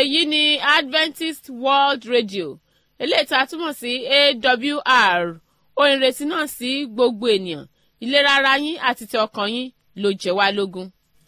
èyí ni adventist world radio eléyìí tá a túmọ̀ sí awr ohun ìrètí náà sí gbogbo ènìyàn ìlera ara yín àti ti ọkàn yín ló jẹ́ wá lógún.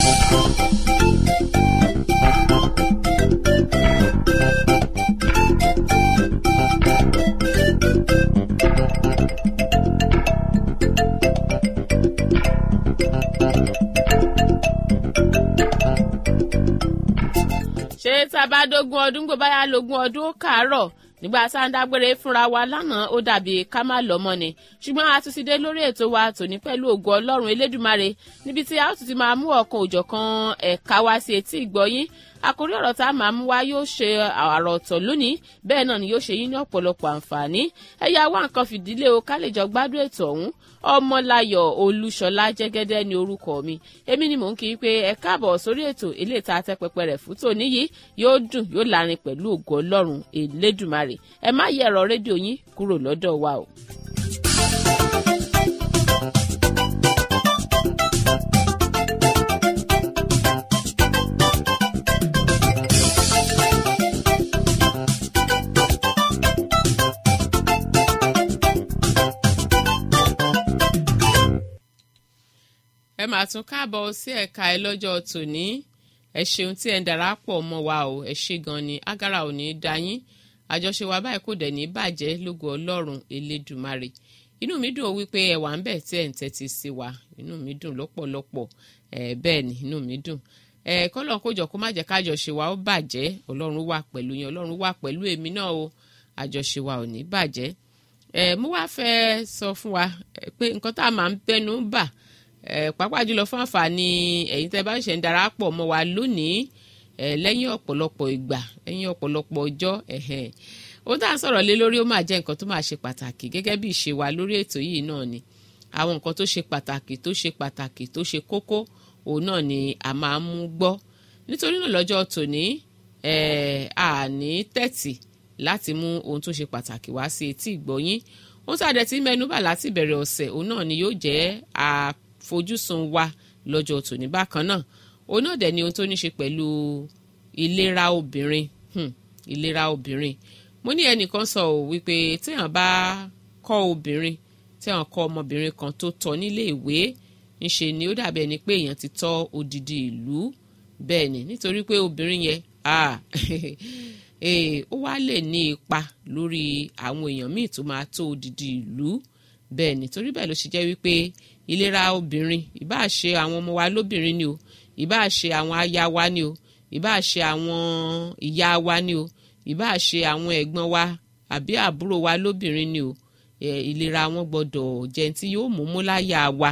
ṣé tá a bá dógún ọdún gbọ́ báyà lógún ọdún ó kàárọ̀ nígbà tá a ń dágbére fúnra wa lánàá ó dàbí ká má lọ́mọ ni ṣùgbọ́n a tún ti dé lórí ètò wa tòní pẹ̀lú ògo ọlọ́run elédùmarè níbi tí a ó tún ti máa mú ọ̀kan òjọ̀kan ẹ̀ka wá sí etí ìgbọ́yín àkórí ọ̀rọ̀ tá a máa mú wá yóò ṣe àrà ọ̀tọ̀ lónìí bẹ́ẹ̀ náà ni yóò ṣe yín ní ọ̀pọ̀lọpọ̀ àǹfààní ẹ̀yà wá nǹkan fìdílé o ká lè jọ gbádùn ètò ọ̀hún ọmọláyọ̀ olúṣọlá jẹ́gẹ́dẹ́ ni orúkọ mi èmi ni mò ń kí i pé ẹ káàbọ̀ sórí ètò ilé ìta àtẹ́pẹpẹ rẹ̀ fún tòní yìí yóò dùn yóò lárin pẹ̀lú ògo ọlọ́run elédùmarè ẹ má yẹ ẹ̀rọ rédíò yín kúrò lọ́dọ̀ wa o. ẹ máa tún káàbọ̀ sí ẹ̀ka ẹ lọ́jọ́ tòní ẹ ṣeun tí ẹ ń darapọ̀ mọ́ wa o ẹ ṣe gan ni agara ò ní í da yín àjọṣe wa báyìí kò dẹ̀ ní bàjẹ́ lógo ọlọ́run elédùmarè inú mi dùn ó wípé ẹ wà ń bẹ̀ tí ẹ̀ ń tẹ́tí sí wa inú mi dùn lọ́pọ̀lọpọ̀ ẹ bẹ́ẹ̀ ni inú mi dùn ẹ kọ́lọ́n kójọ kó má jẹ́ kájọṣe wa ó bàjẹ́ ọlọ́run wà pẹ̀lú yín ọlọ́run wà pẹ̀lú èmi náà o àjọṣe wa ò ní bàjẹ́ ẹ mo wá fẹ́ sọ fún wa pé nǹkan tá a máa ń bẹnu bà pàápàá jùlọ fún àǹfààní ẹ̀yin tẹ́ bá ń ṣe ń darapọ̀ mọ́ wa lónìí lẹ́yìn ọ̀pọ̀lọpọ̀ ìgbà lẹ́yìn ọ̀pọ̀lọpọ̀ ọjọ́ ohun tá à ń sọ̀rọ̀ lé lórí ó máa jẹ́ nǹkan tó máa ṣe pàtàkì gẹ́gẹ́ bí ìṣe wa lórí ètò yìí náà ni àwọn nǹkan tó ṣe pàtàkì tó ṣe pàtàkì tó ṣe kókó òun náà ni a máa ń mú gbọ́ nítorí náà lọ́jọ́ tòní àní tẹ̀tì láti mú ohun tó ṣe pàtàkì wá sí etí ìgbọ́yín ohun tá a dẹ̀ ti mẹ́nubà láti ìbẹ̀rẹ̀ ọ̀sẹ̀ òun náà ni yóò jẹ́ àfojúsùn wa lọ́jọ́ tòní bákan náà òun náà dẹ̀ ni ohun tó ní ṣe pẹ̀lú ìlera obìnrin hmm, ìlera obìnrin mo ní ẹnìkan sọ ò wípé téèyàn bá kọ́ obìnrin téèyàn kọ́ ọmọbìnrin kan tó tọ́ nílé ìwé ńṣe ni ó dàbí ẹni pé èèyàn ti tọ́ odidi ìlú bẹ́ẹ̀ ni nítorí pé obìnrin yẹn ó wá lè ní ipa lórí àwọn èèyàn míì tó máa tó odidi ìlú bẹ́ẹ̀ ni torí bẹ́ẹ̀ ló ṣe jẹ́ wípé ìlera obìnrin ìbáà ṣe àwọn ọmọ wa lóbìnrin ni o ìbáà ṣe àwọn aya wa ni o ìbáà ṣe àwọn ìyá wa ni o ìbáà ṣe àwọn ẹ̀gbọ́n wa àbí àbúrò wa lóbìnrin ni o ìlera wọn gbọ́dọ̀ jẹ́ tí yóò mú mú láyà wa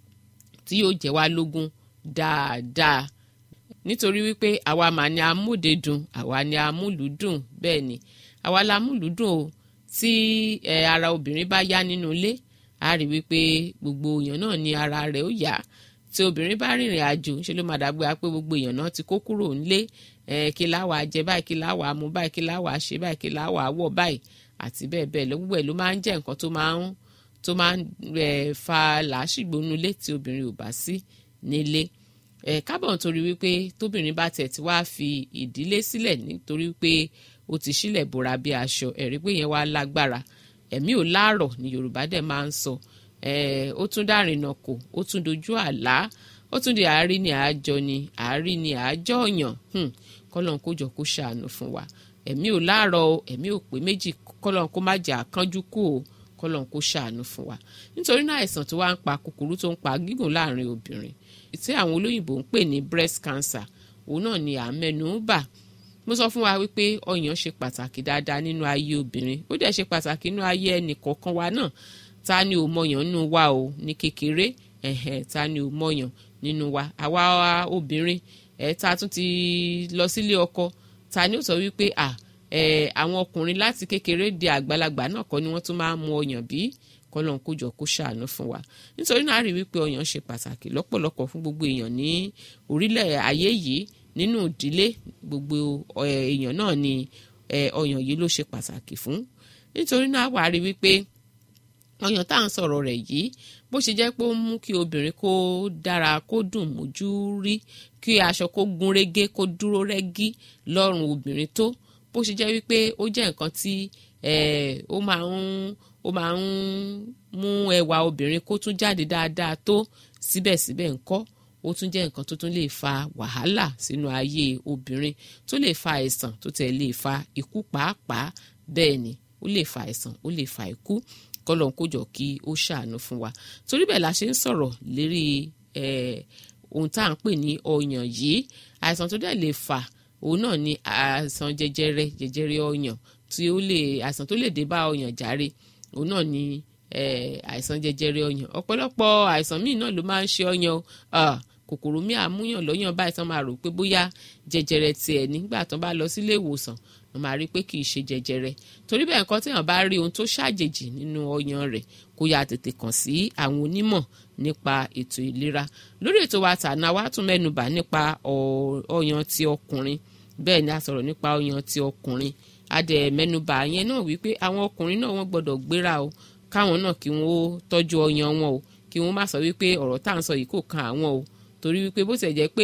tí yóò jẹ́ wá lógún dáadáa nítorí wípé àwa mà ní amúdedùn àwa ní amúlùúdùn bẹ́ẹ̀ ni àwa la amúlùúdùn o tí ara obìnrin bá yá nínú ilé a rí wípé gbogbo èèyàn náà ní ara rẹ̀ ó yá tí obìnrin bá rìnrìn àjò ṣe ló máa dàgbé pé gbogbo èèyàn náà ti kó kúrò nílé kí láwàá jẹ báyìí kí láwàá mu báyìí kí láwàá ṣe báyìí kí láwàá wọ̀ báyìí àti bẹ́ẹ̀ bẹ́ẹ̀ lọ gbogbo ẹ̀ ló máa ń jẹ́ nǹkan tó máa ń tó máa ń fa làásìgbò nulé tí obìnrin ò bá sí nílé kábọ̀ nítorí wípé tóbìnrin bá tẹ̀ tí wàá fi ìdílé sílẹ̀ nítorí pé ó ti sílẹ̀ bora bí aṣọ ẹ̀rí pé yẹn wá lágbára ẹ̀mí ò láàrọ̀ ni Yorùbá dẹ̀ máa ń sọ ó tún dárìnà kò ó tún dojú àlá ó tún di àárí ni àájọ ni àárí ni àájọ ọ̀yàn kọ́lọ́n kó jọ kó ṣàánú fún wa ẹ̀mí ò láàrọ̀ o ẹ̀mí ò pé méjì kọ́lọ́n kó má jẹ́ àkánjú kú o kọ́lọ́n kó ṣàánú fún wa nítorí náà àìsàn tó wá ń pa kúkúrú tó ń pa gígùn láàrin obìnrin tí àwọn olóyìnbó ń pè ní breast cancer òun náà ni à ń mẹ́nu bà mo sọ fún wa wípé ọyàn ṣe pàtàkì dáadáa nínú ayé obìnrin ó dẹ̀ ṣe pàtàkì nínú ayé ẹnì kọ̀ọ̀kan wa náà ta ni ò mọyàn nínú wa o ní kékeré ẹ̀hẹ̀ ta ni ò mọyàn nínú wa àwa obìnrin ẹ̀ ta tún ti lọ sílé ọkọ ta ni ó sọ wípé à ẹ̀ àwọn ọkùnrin láti kékeré di àgbàlagbà náà kọ́ ni wọ́n tún máa ń mu ọyàn bí kọ́lọ́n kó jọ kó ṣàánú fún wa nítorí náà rí wípé ọyàn ṣe pàtàkì lọ́pọ̀lọpọ̀ fún gbogbo èèyàn ní orílẹ̀ ayé yìí nínú ìdílé gbogbo èèyàn náà ni ọyàn yìí ló ṣe pàtàkì fún nítorí náà wà á rí wípé ọyàn tá à ń sọ̀rọ̀ rẹ̀ yìí bó ṣe jẹ́ pé ó mú kí obìnrin kó dára kó dùn mójú rí kí aṣọ kó gún régé kó dúró rẹ́gí lọ́rùn obìnrin tó bó ṣe jẹ́ wípé ó jẹ́ nǹkan tí ó máa ń ó máa ń mú ẹwà obìnrin kó tún jáde dáadáa tó síbẹ̀síbẹ̀ ńkọ́ ó tún jẹ́ nǹkan tó tún lè fa wàhálà sínú ayé obìnrin tó lè fa àìsàn tó tẹ̀ lè fa ikú pàápàá bẹ́ẹ̀ ni ó lè fa àìsàn ó lè fa ikú kọlọ́n kó jọ kí ó ṣàánú fún wa torí bẹ́ẹ̀ la ṣe ń sọ̀rọ̀ lérí ohun tá à ń pè ní ọyàn yìí àìsàn tó dẹ̀ lè fà òun náà ni àìsàn jẹjẹrẹ jẹjẹrẹ ọyàn tí ó lè àìsàn tó lè dé bá ọyàn jàre òun náà ni àìsàn jẹjẹrẹ ọyàn ọ̀pọ̀lọpọ̀ àìsàn míì náà ló máa ń ṣe ọyàn o kòkòrò míì àmúyàn lọ́yàn báyìí tán máa rò pé bóyá jẹjẹrẹ tiẹ̀ nígbà tán bá lọ sílé ìwòsàn wọ́n máa rí i pé kì í ṣe jẹjẹrẹ torí bẹ́ẹ̀ nǹkan téèyàn bá rí ohun tó ṣàjèjì nínú ọyàn rẹ̀ kó yá tètè kàn sí àwọn onímọ̀ nípa ètò ìlera lórí ètò wa tàná wa tún mẹ́nubà nípa ọyàn ti ọkùnrin bẹ́ẹ̀ ni a sọ̀rọ̀ nípa ọyàn ti ọkùnrin a dẹ̀ mẹ́nubà yẹn náà wípé àwọn ọkùnrin náà wọ́n gbọ́dọ̀ gbéra o káwọn náà kí wọ́n tọ́jú ọyàn wọn o kí wọ́n má sọ wípé ọ̀rọ̀ tá à ń sọ yìí kò kan àwọn o torí wípé bó ṣe jẹ́ pé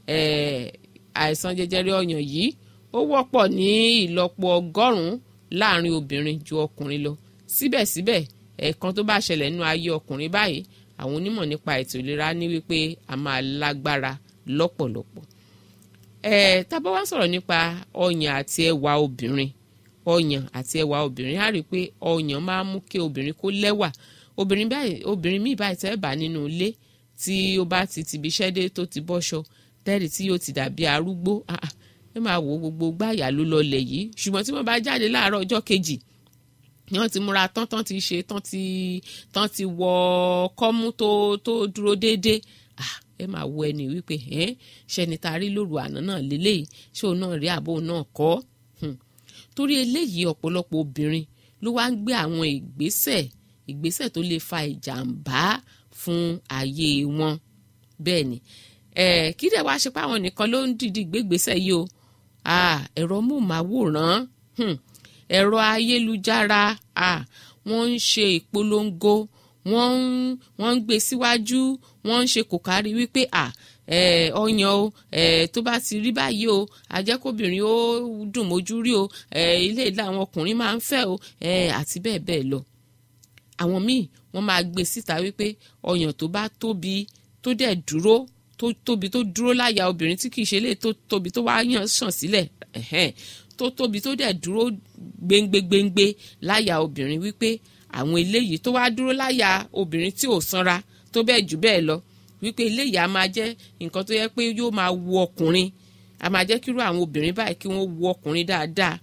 àìsàn jẹjẹrẹ ọyàn yìí ó wọ́pọ̀ ní ìlọ́po ọgọ́rùn-ún láàrin obìnrin ju ọkùnrin lọ síbẹ̀síbẹ̀ ẹ̀ẹ̀kan tó bá ṣẹlẹ̀ nínú ayé ọkùnrin báyìí àwọn onímọ̀ nípa ètò ìlera ní wípé a máa lágbára lọ́pọ̀lọpọ̀ ẹ̀ tá bá wá sọ̀rọ̀ nípa ọyàn àti ẹwà obìnrin ọyàn àti ẹwà obìnrin á rí i pé ọyàn máa ń mú kí obìnrin kó lẹ́wà obìnrin báyìí obìnrin míì báyìí tẹ́ bá nínú ilé tí ó bá ti tìbí iṣẹ́ dé tó ti bọ́ṣọ tẹ́rì tí yóò ti dàbí arúgbó ẹ máa wo gbogbo gbáyà ló lọlẹ̀ yìí ṣùgbọ́n tí wọ́n bá jáde láàárọ̀ ọjọ́ kejì ni wọ́n ti múra tán tán ti ṣe tán ti tán ti wọ kọ́mú tó tó dúró déédéé ẹ máa wo ẹni wípé ṣẹni tá a rí lóru àná náà lélẹ́yìí ṣé òun náà rí àbò náà kọ́ torí eléyìí ọ̀pọ̀lọpọ̀ obìnrin ló wá ń gbé àwọn ìgbésẹ̀ ìgbésẹ̀ tó lè fa ìjàmbá fún ayé wọn bẹ́ẹ̀ ni kí dẹ̀ wá ṣe pé àwọn nìkan ló ń dìdí gbégbésẹ̀ yìí o ẹ̀rọ móhùnmáwòrán ẹ̀rọ ayélujára wọ́n ń ṣe ìpolongo wọ́n ń wọ́n ń gbé síwájú wọ́n ń ṣe kò kárí wípé ọyàn o tó bá ti rí báyìí o ajẹ́kọ̀bìnrin ó dùn mójú rí o ilé ìlà àwọn ọkùnrin máa ń fẹ́ o àti bẹ́ẹ̀ bẹ́ẹ̀ lọ àwọn míì wọ́n máa gbé síta wípé ọyàn tó bá tóbi tó dẹ̀ dúró tó tóbi tó dúró láyà obìnrin tí kìí ṣe lè tó tóbi tó wá yàn sàn sílẹ̀ tó tóbi tó dẹ̀ dúró gbéngbégbéngbé láyà obìnrin wípé àwọn eléyìí tó wá dúró láyà obìnrin tí ò sanra tó bẹ́ẹ̀ jù bẹ́ẹ̀ lọ wípé eléyìí a máa jẹ́ nǹkan tó yẹ pé yóò máa wu ọkùnrin a máa jẹ́ kírú àwọn obìnrin báyìí kí wọ́n wu ọkùnrin dáadáa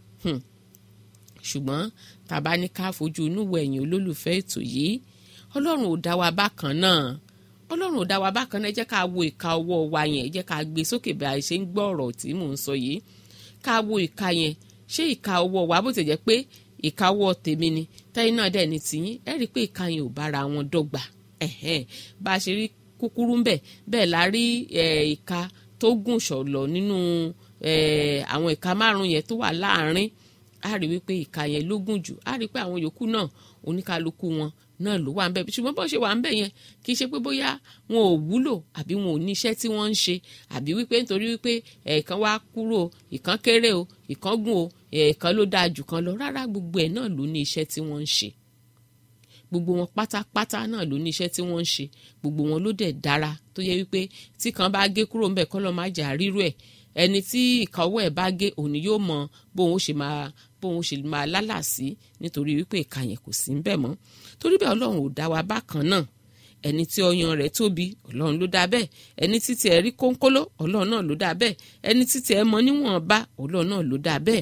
ṣùgbọ́n tàbá ní ká fojú inú wo ẹ̀yìn olólùfẹ́ ètò yìí ọlọ́run ò dá wa bákan náà ọlọ́run ò dá wa bákan náà ẹ jẹ́ ká wo ìka ọwọ́ wa yẹn ẹ jẹ́ ká gbé sókè bí a ṣe ń gbọ́ ọ̀rọ̀ tí mò ń sọ yìí ká wo ìka yẹn ṣé ìka ọwọ́ wa bó ti jẹ́ pé ìka ọwọ́ tèmi ni tẹ́yìn náà dẹ̀ ní tiyín ẹ rí i pé ìka yẹn ò bára wọn dọ́gba bá a ṣe rí kúkúrú ń bẹ̀ bẹ́ẹ̀ la rí ìka tó gùn ṣọ̀lọ̀ nínú àwọn ìka márùn yẹn tó wà láàárín a rí wípé ìka yẹn ló gùn jù a rí pé àwọn yòókù náà oníkálukú wọn náà ló wà ń bẹ ṣùgbọ́n bó ṣe wà ń bẹ yẹn kì í ṣe pé bóyá wọn ò wúlò àbí wọn ò ní iṣẹ́ tí wọ́n ń ṣe àbí wípé nítorí wípé ẹ̀ẹ̀kan wá kúrò ìkan kéré o ìkan gùn o ẹ̀ẹ̀kan ló dáa jù kan lọ rárá gbogbo ẹ̀ náà ló ní iṣẹ́ tí wọ́n ń ṣe gbogbo wọn pátápátá náà ló ní iṣẹ́ tí wọ́n ń ṣe gbogbo wọn ló dẹ̀ dára tó yẹ wípé tí kan bá gé kúrò ńbẹ̀ kọ́ lọ́ máa jà rírú ẹ̀ ẹni tí ìkàwọ́ ẹ̀ bá gé òní yóò mọ bóun ó ṣe máa bóun ó ṣe máa lálàsí nítorí wípé ìka yẹn kò sí ńbẹ̀ mọ́ torí bẹ́ẹ̀ ọlọ́run ò dá wa bákan náà ẹni tí ọyàn rẹ̀ tóbi ọlọ́run ló dá bẹ́ẹ̀ ẹni títí ẹ̀ rí kónkóló ọlọ́run náà ló dá bẹ́ẹ̀ ẹni títí ẹ̀ mọ níwọ̀nba ọlọ́run náà ló dá bẹ́ẹ̀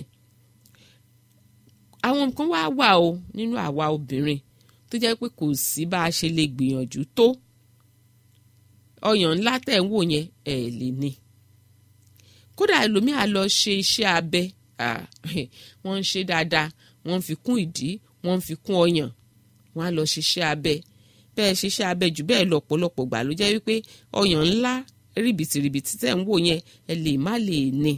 àwọn nǹkan wá wà o nínú àwa obìnrin tó jẹ́ pé kò sí bá a ṣe lè gbìyànjú tó ọyàn ńlá tẹ̀ ń wò yẹn ẹ̀ lè ní kódà ẹlòmíà lọ ṣe iṣẹ́ abẹ wọ́n ń ṣe dáadáa wọ́n ń fi kún ìdí wọ́n ń fi kún ọyàn wọ́n á lọ ṣiṣẹ́ abẹ bẹ́ẹ̀ ṣiṣẹ́ abẹ jù bẹ́ẹ̀ lọ ọ̀pọ̀lọpọ̀ gbà ló jẹ́ wípé ọyàn ńlá rìbìtìrìbìtì tẹ̀ ń wò yẹn ẹ lè má lè ní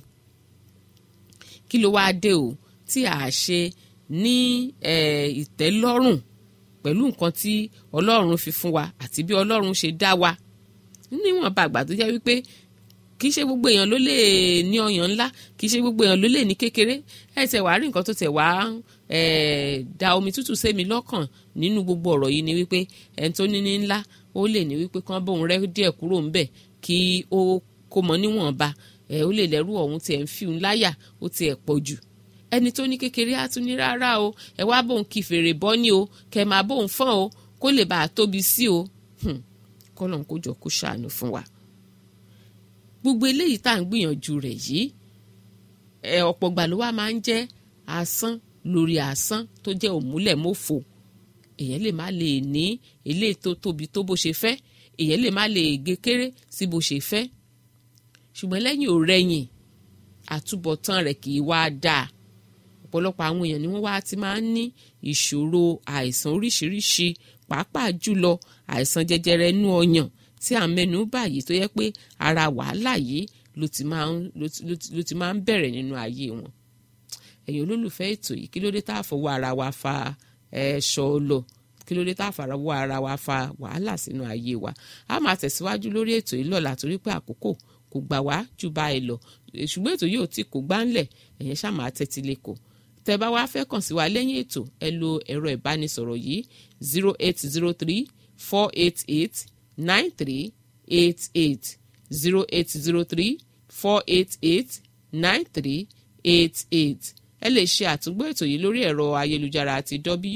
kí ló wáá dé o tí a ṣe ní ìtẹ́lọ́rùn pẹ̀lú nǹkan tí ọlọ́run fi fún wa àti bí ọlọ́run ṣe dá wa níwọ̀n bá àgbà tó jẹ́ wípé kì í ṣe gbogbo èèyàn ló lè ní ọyàn ńlá kì í ṣe gbogbo èèyàn ló lè ní kékeré ẹ tẹ wàá rí nǹkan tó tẹ wàá da omi tútù sẹ́mi lọ́kàn nínú gbogbo ọ̀rọ̀ yìí ni wípé ẹni tó ní ní ńlá ó lè ní wípé kán bóun rẹ́ díẹ̀ kúrò ńbẹ̀ kí ó kó mọ níwọ̀nba ẹ ó lè lẹ́rù ọ̀hún tiẹ̀ ń fi òun láyà ó tiẹ̀ pọ̀ jù ẹni tó ní kékeré á tún ní rárá o ẹ wá bóun kí fèrè bọ́ ní o kẹ máa bóun fọ́n o kó lè bàa tóbi sí o kọ́lọ́n kó jọ kó ṣàánú fún wa gbogbo eléyìí tá à ń gbìyànjú rẹ̀ yìí ẹ ọ̀pọ̀ gbà ló wá máa ń jẹ́ asán lórí asán tó jẹ́ òmúlẹ̀mófò èèyàn lè má lè ní eléyìí tó tóbi tó bó ṣe fẹ́ èèyàn lè má lè gé kéré sí bó ṣe fẹ́ ṣùgbọ́n lẹ́yìn òrẹ́yìn àtúbọ̀tán rẹ̀ kì í wá dáa ọ̀pọ̀lọpọ̀ àwọn èèyàn ni wọ́n wá ti máa ń ní ìṣòro àìsàn oríṣiríṣi pàápàá jùlọ àìsàn jẹjẹrẹ inú ọyàn tí à ń mẹ́nu báyìí tó yẹ pé ara wàhálà yìí ló ti máa ń ló ti máa ń bẹ̀rẹ̀ nínú ayé wọn ẹ̀yin olólùfẹ́ ètò yìí kí ló dé tá a fọwọ́ ara wa fa ẹ̀ṣọ́ lọ kí ló dé tá a fọwọ́ ara wa fa wàhálà sínú ayé wa a máa tẹ̀síwájú lórí ètò yìí lọ́la torí pé àkókò kò gbà wá jù báyìí lọ ṣùgbọ́n ètò yìí ò tí kò gbáńlẹ̀ ẹ̀yẹn ṣáà máa tẹ́tí lẹ́kọ̀ọ́ tẹ́ bá wá fẹ́ kàn sí wa lẹ́yìn ètò ẹ lo ẹ̀rọ ìbánisọ̀rọ̀ yìí zero eight zero three four eight eight nine three eight eight zero eight zero three four eight eight nine three eight eight ẹ lè ṣe àtúngbò ètò yìí lórí ẹ̀rọ ayélujára àti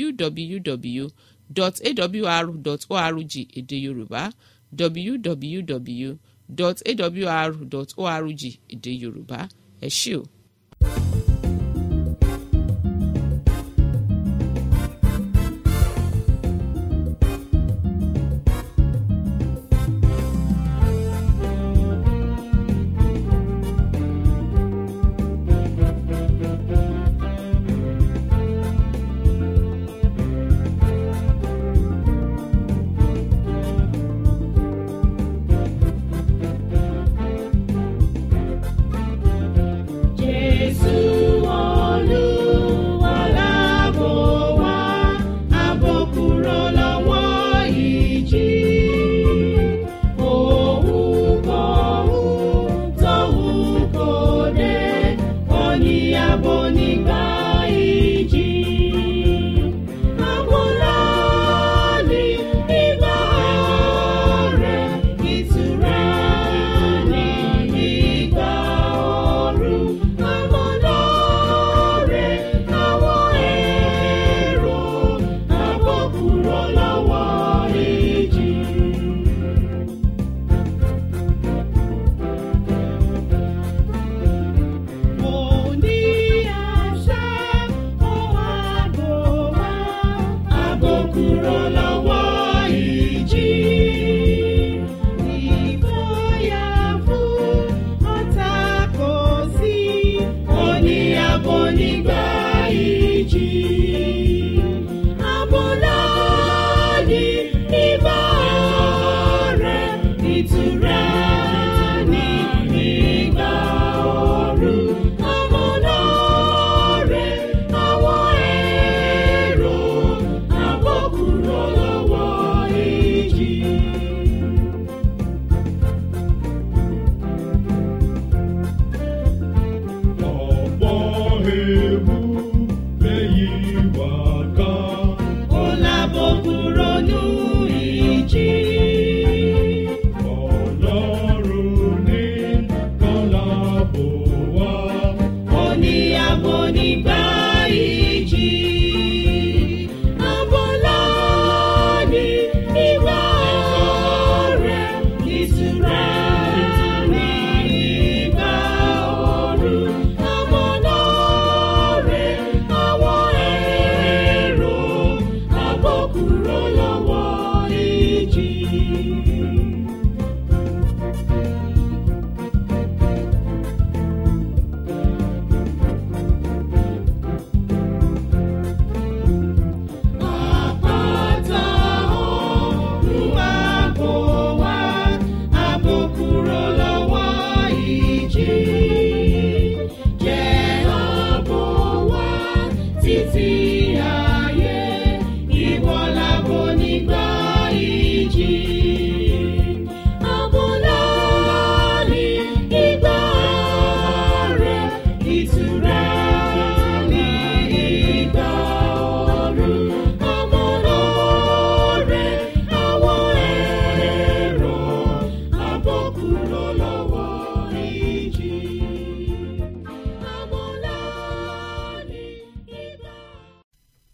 www.awr.org èdè yorùbá www.awr.org èdè yorùbá ẹ ṣé o.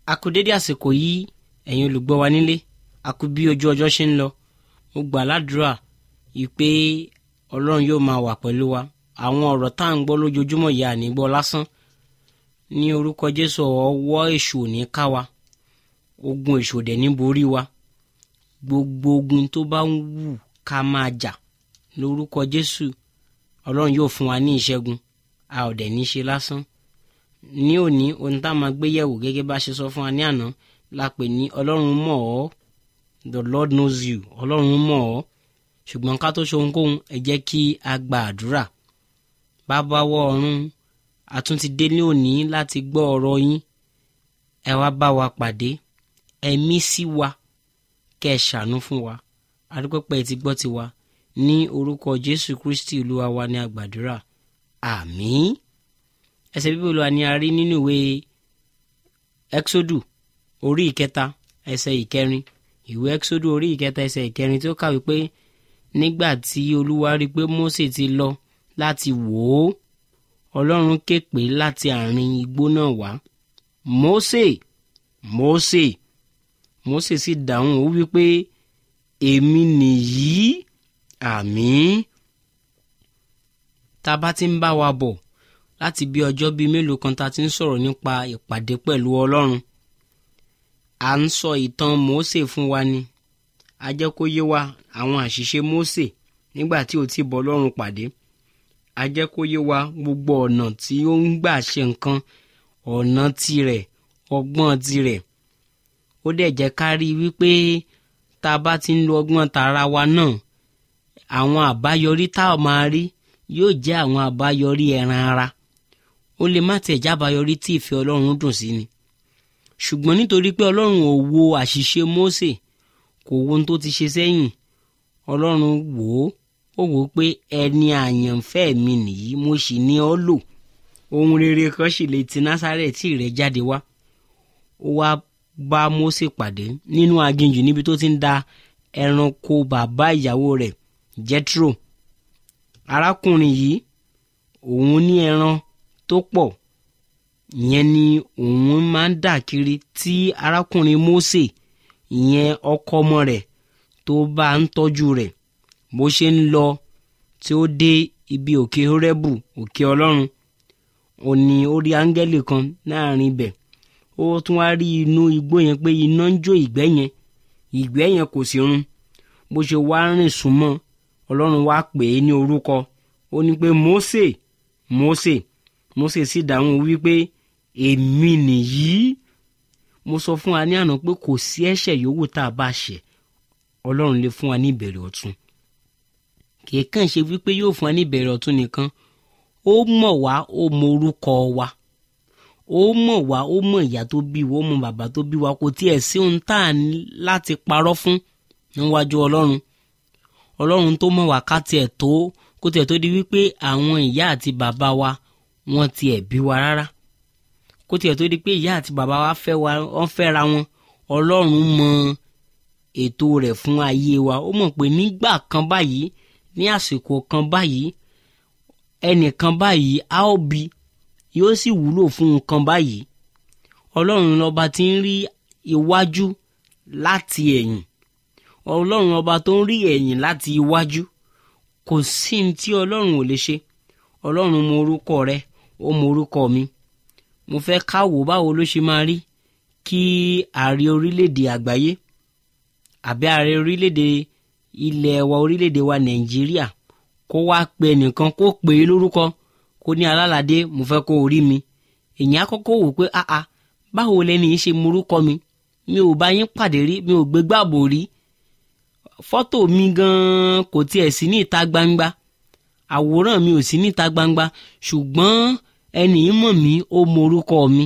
a kú dédé àsìkò yìí ẹ̀yin olùgbọ́ wa nílé a kú bí ojú ọjọ́ ṣe ń lọ mo gbà ládùúrà ìpè ọlọ́run yóò máa wà pẹ̀lú wa àwọn ọ̀rọ̀ tá à ń gbọ́ lójoojúmọ́ yìí àní gbọ́ lásán ní orúkọ jésù ọwọ́ èṣù ò ní ká wa ogun èṣù ò dẹ̀ ní borí wa gbogbo ogun tó bá ń wù ká máa jà lórúkọ jésù ọlọ́run yóò fún wa ní ìṣẹ́gun a ò dẹ̀ ní ṣe lásán ní òní ohun tá a máa gbé yẹ̀wò gẹ́gẹ́ bá a ṣe sọ fún wa ní àná la pè ní ọlọ́run mọ̀ ọ́ the lord knows you ọlọ́run mọ̀ ọ́ ṣùgbọ́n ká tó ṣe ohunkóhun ẹ jẹ́ kí a gba àdúrà bàbá wọ ọ̀run a tún ti dé ní òní láti gbọ́ ọ̀rọ̀ yín ẹ wá bá wa pàdé ẹ̀mí sí wa kẹ́ ẹ ṣàánú fún wa adúpẹ́pẹ́ ti gbọ́ tiwa ní orúkọ jésù kristi olúwa wa ní àgbàdúrà àmín ẹsẹ̀ bíbélì wa ni a rí nínú ìwé exodu orí ìkẹta ẹsẹ̀ ìkẹrin ìwé exodu orí ìkẹta ẹsẹ̀ ìkẹrin tí ó kàwé pé nígbà tí olúwa rí i pé mose ti lọ láti wò ó ọlọ́run ké pè láti àárín igbó náà wá mose mose mose sì dáhùn ó wí pé èmi nìyí àmín tá a bá ti ń bá wa bọ̀ láti bí ọjọ́ bíi mélòó kan tá a ti ń sọ̀rọ̀ nípa ìpàdé pẹ̀lú ọlọ́run à ń sọ ìtàn mose fún wa ni a jẹ́ kó yé wa àwọn àṣìṣe mose nígbà tí ò ti bọ́ ọlọ́run pàdé a jẹ́ kó yé wa gbogbo ọ̀nà tí ó ń gbà ṣe nǹkan ọ̀nà tirẹ̀ ọgbọ́n tirẹ̀ ó dẹ̀ jẹ́ ká rí i wípé tá a bá ti ń lo ọgbọ́n tara wa náà àwọn àbáyọrí tá a máa rí yóò jẹ́ àwọn àbáyọrí ẹran ara ó lè má tẹ̀ jábáyọrí tí ìfẹ́ ọlọ́run dùn sí ni ṣùgbọ́n nítorí pé ọlọ́run ò wo àṣìṣe Mósè kò wo ohun tó ti ṣe sẹ́yìn ọlọ́run wò ó ó wò ó pé ẹni àyànfẹ́ mi nìyí mo sì ní ọ́ lò ohun rere kan sì lè ti Násárẹ́tì rẹ̀ jáde wá ó wá bá Mósè pàdé nínú aginjù níbi tó ti ń da ẹranko bàbá ìyàwó rẹ̀ Jethro arákùnrin yìí òun ní ẹran tó pọ̀ ìyẹn ni òun máa ń dà kiri tí arákùnrin Mósè ìyẹn ọkọ ọmọ rẹ̀ tó bá ń tọ́jú rẹ̀ bó ṣe ń lọ tí ó dé ibi òkè Hórẹ́bù òkè Ọlọ́run ó ní ó rí áńgẹ́lì kan láàrin ibẹ̀ ó tún wá rí inú igbó yẹn pé iná ń jó ìgbẹ́ yẹn ìgbẹ́ yẹn kò sí run bó ṣe wá rìn súnmọ́ Ọlọ́run wá pè é ní orúkọ ó ní pé Mósè Mósè Mósè sì dáhùn wípé èmi nìyí mo sọ fún wa ní àná pé kò sí ẹ̀ṣẹ̀ yòówù tá a bá ṣẹ̀ Ọlọ́run lè fún wa ní ìbẹ̀rẹ̀ ọ̀tun kìí kàn ṣe wípé yóò fún wa ní ìbẹ̀rẹ̀ ọ̀tun nìkan ó mọ̀ wá ó mọ orúkọ wa ó mọ̀ wá ó mọ̀ ìyá tó bí wa ó mọ̀ bàbá tó bí wa kò tiẹ̀ sí ohun tá a ní láti parọ́ fún níwájú Ọlọ́run Ọlọ́run tó mọ̀ wá ká tiẹ̀ tó kó tiẹ̀ tó di wípé àwọn ìyá àti bàbá wa wọ́n tiẹ̀ bí wa rárá kó tiẹ̀ tó di pé ìyá àti bàbá wa fẹ́ wa wọ́n fẹ́ra wọn Ọlọ́run mọ ètò rẹ̀ fún ayé wa ó mọ̀ pé nígbà kan báyìí ní àsìkò kan báyìí ẹnìkan báyìí á ó bí yóò sì wúlò fún nǹkan báyìí Ọlọ́run lọ́ba tí ń rí iwájú láti ẹ̀yìn Ọlọ́run ọba tó ń rí ẹ̀yìn láti iwájú kò sí ní tí Ọlọ́run ò lè ṣe Ọlọ́run mọ orúkọ rẹ ó mọ orúkọ mi mo fẹ́ ká wò báwo ló ṣe máa rí kí ààrẹ orílẹ̀-èdè àgbáyé àbí ààrẹ orílẹ̀-èdè ilẹ̀ wa orílẹ̀-èdè wa Nàìjíríà kó wá pe ẹnìkan kó pè é lórúkọ kó ní alálàdé mo fẹ́ kó orí mi èyàn á kọ́kọ́ wò pé áá báwo lẹni yìí ṣe morúkọ mi mi ò bá yín pàdé rí mi ò gbé gbàbò rí fọ́tò mi gan-an kò tiẹ̀ sí ní ìta gbangba àwòrán mi ò sí ní ìta gbangba ṣùgbọ́n ẹnì í mọ̀ mí ó morúkọ mi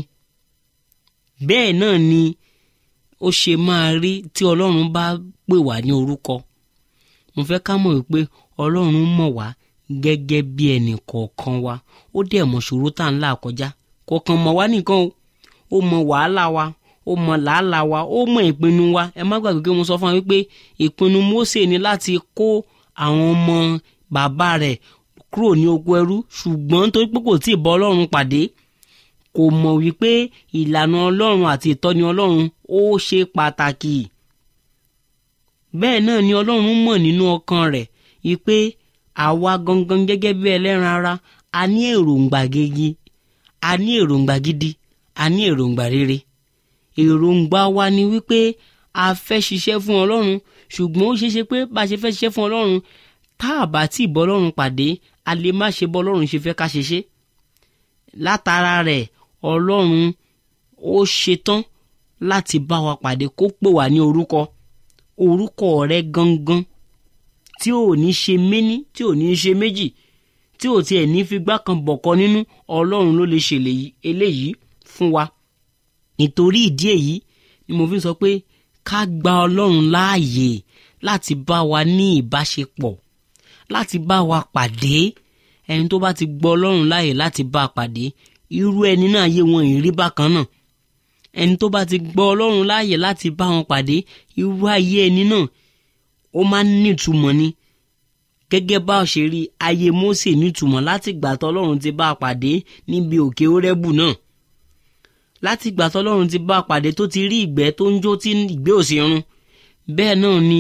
bẹ́ẹ̀ náà ni ó ṣe máa rí tí ọlọ́run bá pè wá ní orúkọ mo fẹ́ ká mọ̀ wípé ọlọ́run mọ̀ wá gẹ́gẹ́ bí ẹnì kọ̀ọ̀kan wa ó dẹ̀ mọ̀ ṣòro tá à ń là kọjá kọ̀ọ̀kan mọ̀ wá nìkan o ó mọ̀ wàhálà wa ó mọ̀ làálàá wa ó mọ̀ ìpinnu wa ẹ má gbàgbé pé mo sọ fún wa wípé ìpinnu Mósè ni láti kó àwọn ọmọ bàbá rẹ̀ kúrò ní oko ẹrú ṣùgbọ́n torí pé kò tí ì bọ́ ọlọ́run pàdé kò mọ̀ wípé ìlànà ọlọ́run àti ìtọ́ni ọlọ́run ó ṣe pàtàkì bẹ́ẹ̀ náà ni ọlọ́run mọ̀ nínú ọkàn rẹ̀ wípé àwa gangan gẹ́gẹ́ bí ẹlẹ́ran ara a ní èròǹgbà gidi a ní èròǹgbà gidi a ní èròǹgbà rere èròǹgbà wa ni wípé a fẹ́ ṣiṣẹ́ fún ọlọ́run ṣùgbọ́n ó ṣeéṣe pé bá a ṣe fẹ́ ṣiṣẹ́ fún ọlọ́run tá a bá tí ì bọ́ ọlọ́run pàdé a lè má ṣe bọ́ ọlọ́run ṣe fẹ́ ká ṣe ṣe látara rẹ̀ ọlọ́run ó ṣetán láti bá wa pàdé kó pè wá ní orúkọ orúkọ rẹ gangan tí ò ní ṣe méní tí ò ní ṣe méjì tí ò tiẹ̀ ní fi gbá kan bọ̀kọ́ nínú ọlọ́run ló lè ṣe eléyìí fún wa nítorí ìdí èyí ni mo fi sọ pé ká gba ọlọ́run láàyè láti bá wa ní ìbáṣepọ̀ láti bá wa pàdé ẹni tó bá ti gbọ́ ọlọ́run láàyè láti bá a pàdé irú ẹni náà yé wọn ìrí bákan náà ẹni tó bá ti gbọ́ ọlọ́run láàyè láti bá wọn pàdé irú ayé ẹni náà ó máa ń nítumọ̀ ni gẹ́gẹ́ bá a ṣe rí ayé Mósè nítumọ̀ láti gbà tọ́lọ́run ti bá a pàdé níbi òkè Hórẹ́bù náà láti gbà tọ́lọ́run ti bá a pàdé tó ti rí ìgbẹ́ tó ń jó tí ìgbẹ́ ò sí run bẹ́ẹ̀ náà ni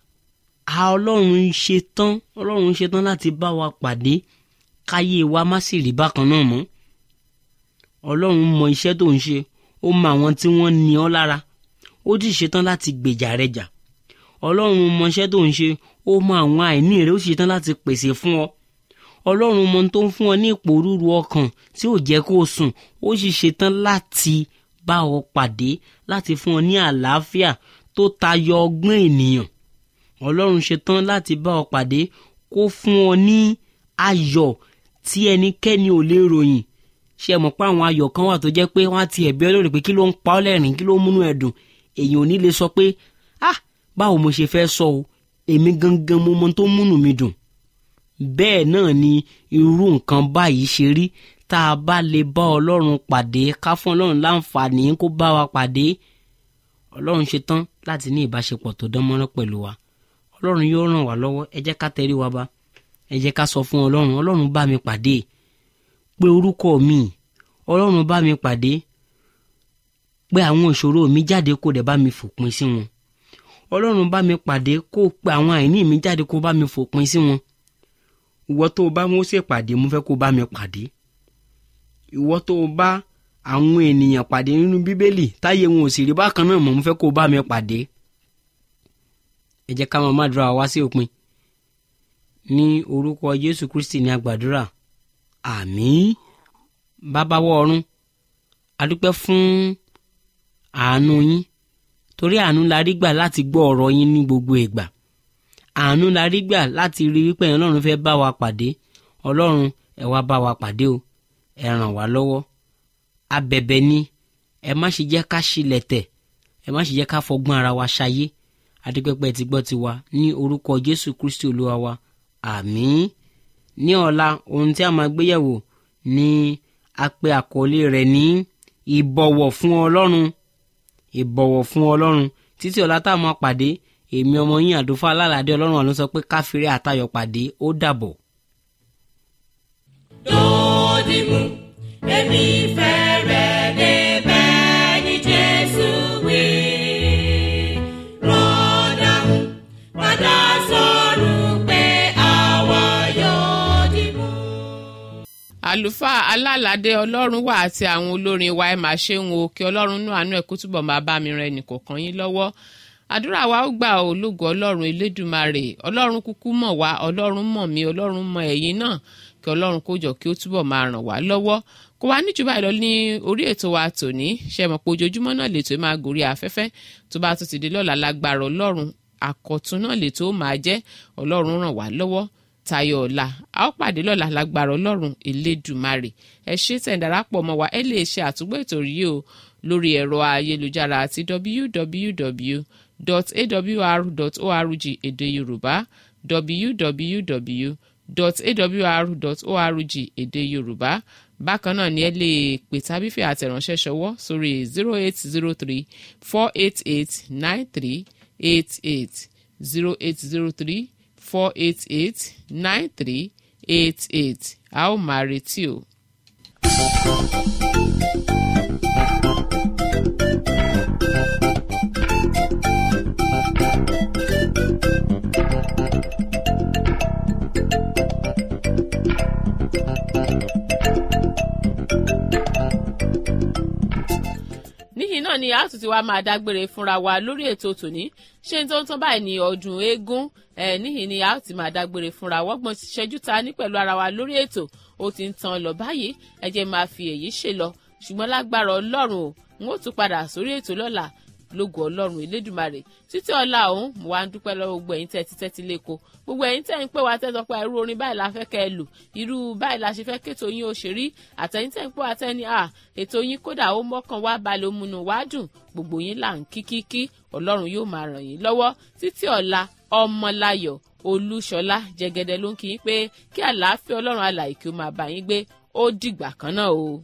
a ọlọ́run ṣe tán ọlọ́run ṣe tán láti bá wa pàdé káyé wa má sì rí bákan náà mọ́ ọlọ́run mọ iṣẹ́ tó ń ṣe ó mọ àwọn tí wọ́n ní ọ lára ó sì ṣetán láti gbèjà rẹ jà ọlọ́run mọ iṣẹ́ tó ń ṣe ó mọ àwọn àìní rẹ ó sì ṣetán láti pèsè fún ọ ọlọ́run mọ tó ń fún ọ ní ìpòrúru ọkàn tí ò jẹ́ kó o sùn ó sì ṣetán láti bá ọ pàdé láti fún ọ ní àlàáfíà tó tayọ ọgbọ́n ènìyàn ọlọ́run ṣetán láti bá ọ pàdé kó fún ọ ní ayọ̀ tí ẹnikẹ́ni ò lè ròyìn ṣe mọ̀ pé àwọn ayọ̀ kan wà tó jẹ́ pé wọ́n á ti ẹ̀bí ọlọ́run pé kí ló ń pa ọ́ lẹ́rìn kí ló ń múnú ẹ̀ dùn èyàn ò ní lè sọ pé ah báwo mo ṣe fẹ́ sọ o èmi gangan mo mọ tó múnú mi dùn bẹ́ẹ̀ náà ni irú nǹkan báyìí ṣe rí tá a bá lè bá ọlọ́run pàdé ká fún ọlọ́run láǹfààní kó bá wa pàdé ọlọ́run ṣe tán láti ní ìbáṣepọ̀ tó dán mọ́rán pẹ̀lú wa ọlọ́run yóò ràn wá lọ́wọ́ ẹ jẹ́ ká tẹrí wa bá ẹ jẹ́ ká sọ fún ọlọ́run ọlọ́run bá mi pàdé pé orúkọ mi ọlọ́run bá mi pàdé pé àwọn ìṣòro mi jáde kó dẹ̀ bá mi fòpin sí wọn ọlọ́run bá mi pàdé kó pe àwọn àìní mi jáde kó bá mi fòpin sí wọn ìwọ tó o bá Mósè pàdé mo fẹ́ kó bá mi pàdé ìwọ tó o bá àwọn ènìyàn pàdé nínú bíbélì táyé wọn ò sì rí bákan náà mọ̀ mo fẹ́ kó bá mi pàdé ẹ jẹ́ ká máa má dúrà wá sí òpin ní orúkọ Jésù Kristi ní agbàdúrà àmín bàbá wọ ọ̀run adúpẹ́ fún àánú yín torí àánú la rí gbà láti gbọ́ ọ̀rọ̀ yín ní gbogbo ìgbà àánú la rí gbà láti rí wípé ọlọ́run fẹ́ bá wa pàdé ọlọ́run ẹ wá bá wa pàdé o ẹ ràn wá lọ́wọ́ abẹ̀bẹ̀ ni ẹ má ṣe jẹ́ ká ṣílẹ̀ tẹ̀ ẹ má ṣe jẹ́ ká fọgbọ́n ara wa ṣayé adúpẹ́pẹ́ ti gbọ́ ti wa ní orúkọ Jésù Kristi olúwa wa àmín ní ọ̀la ohun tí a máa gbéyẹ̀wò ni a pè àkọlé rẹ̀ ní ìbọ̀wọ̀ fún ọlọ́run ìbọ̀wọ̀ fún ọlọ́run títí ọ̀la tá a máa pàdé èmi ọmọ yín àdúfà alálàdé ọlọ́run àlọ́ sọ pé káfíńrẹ́ àtayọ̀ pàdé ó dàbọ̀. Dòdìmú, èmi fẹ́ rẹ̀ débẹ̀ ní Jésù wí. Rọ́dàmú, padà sọ̀rọ̀ pé àwa yóò dìmú. àlùfáà alálàdé ọlọ́run wà àti àwọn olórin wa ẹ̀ máa ṣe ń wo kí ọlọ́run nú àánú ẹ̀ kó túbọ̀ máa bá mi rẹ nìkọ̀ọ̀kan yín lọ́wọ́ àdúrà wa ó gbà ó lógo ọlọ́run elédùmarè ọlọ́run kúkú mọ̀ wá ọlọ́run mọ̀ mí ọlọ́run mọ̀ ẹ̀yin náà kí ọlọ́run kó jọ kí ó túbọ̀ máa ràn wá lọ́wọ́ kó wá níjú báyìí lọ ní orí ètò wa tòní ṣe mọ̀ pé ojoojúmọ́ náà lètò máa gòrí afẹ́fẹ́ tó bá tún ti di lọ́la lágbára ọlọ́run àkọ̀tún náà lètò ó máa jẹ́ ọlọ́run ràn wá lọ́wọ́ tayọ ọ̀la a ó pàdé lọ́la lágbára ọlọ́run elédùmarè ẹ ṣé tẹ̀ ń darapọ̀ mọ́ wa ẹ lè ṣe àtúgbò ètò yìí o lórí ẹ̀rọ ayélujára àti www.awr.org èdè yorùbá www.awr.org èdè yorùbá bákan náà ni ẹ lè pè tàbí fi àtẹ̀ránṣẹ́ ṣọwọ́ sórí zero eight zero three four eight eight nine three eight eight zero eight zero three four eight eight nine three eight eight a ó máa retí o. níyìn náà ni a tún ti wá máa dágbére fúnra wa lórí ètò tòní ṣé n tó ń tán báyìí ní ọdún eégún ẹ níyìn ni a ti máa dágbére fúnra wọ́gbọ̀n ṣẹ́jú ta ní pẹ̀lú ara wa lórí ètò ó ti ń tan lọ báyìí ẹ jẹ́ máa fi èyí ṣe lọ ṣùgbọ́n lágbára ọlọ́run o n ó tún padà sórí ètò lọ́la lógo ọlọ́run elédùmarè títí ọ̀la òun mo wá ń dúpẹ́ lọ́wọ́ gbogbo ẹ̀yin tẹ́ ti tẹ́tí lẹ́kọ̀ọ́ gbogbo ẹ̀yin tẹ́ ń pè wá tẹ́tọ́ pé irú orin báyìí la fẹ́ kẹ́ ẹ lù irú báyìí la ṣe fẹ́ kéto yín ó ṣe rí àtẹ̀yin tẹ́ ń pè wá tẹ́ni à ètò yín kódà ó mọ́kàn wá balẹ̀ òmùnú wá dùn gbogbo yín là ń kíkíkí ọlọ́run yóò máa ràn yín lọ́wọ́ títí ọ̀la ọmọláyọ̀ olúṣọlá jẹgẹdẹ ló ń kí yín pé kí àlàáfíà ọlọ́run alàyè kí ó máa bá yín gbé ó dìgbà kan náà o.